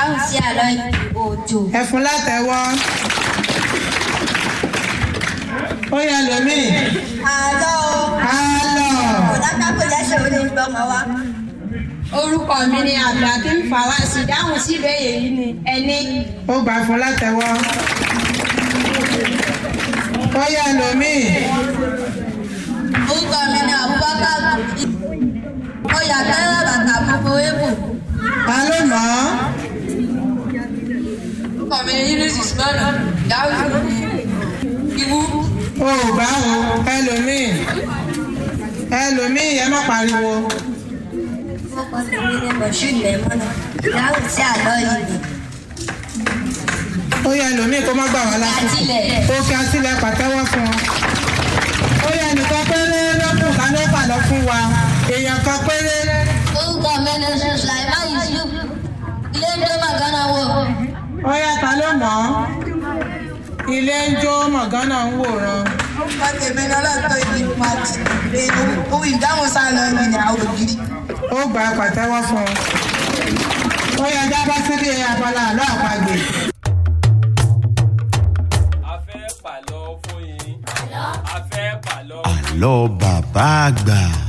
dáhùn sí àlọ́ òjò. ẹ fún látẹ̀wọ́. ó yẹ lómi. àlọ́ àlọ́. ọ̀dàkàpọ̀ lẹ́sẹ̀ ó lè gbọ́mọ wa. orúkọ mi ni abdulhakeem fawasi dáhùn sí ìbéèrè yìí ni ẹni. ó gbà fún látẹ̀wọ́. ó yẹ lómi. orúkọ mi ni abubakar mo yà tẹ́lẹ̀ bàtà fúnfún ébù. ta ló mọ̀ ọ́. orúkọ mi ni yunus usman dáhùn sí ìwú. ó gbà ó ẹlòmíì ẹlòmíì ẹ má pariwo. orúkọ mi ni moshood mẹ́mọ́nà dáhùn sí àlọ́ yìí. ó yẹ lómi kó má gbà wá lásìkò Àtìlẹ̀. ó fi àtìlẹ̀ pàtẹ́wọ́ fún ọ. ó yẹ nìkan péré lọ́kùn ká ló fà lọ fún wa èèyàn kan péré. orúkọ mi ni sulaiman yusuf ilé ń dé màgánà wò. ó yẹ ta ló mọ̀ ọ́. ilé ń jó mọ̀gánà ń wòran. orúkọ tèmi ni ọlọ́tọ̀ ìdí pàtì ohun ìdáhùn sáà lọ ní ní àwọn ògiri. ó gbà pàtẹ́wọ́ fún ọ. ó yẹ jábọ́ síbi abala àlọ́ àpagbè. a fẹ́ pàlọ́ fún yín a fẹ́ pàlọ́. àlọ́ bàbá àgbà.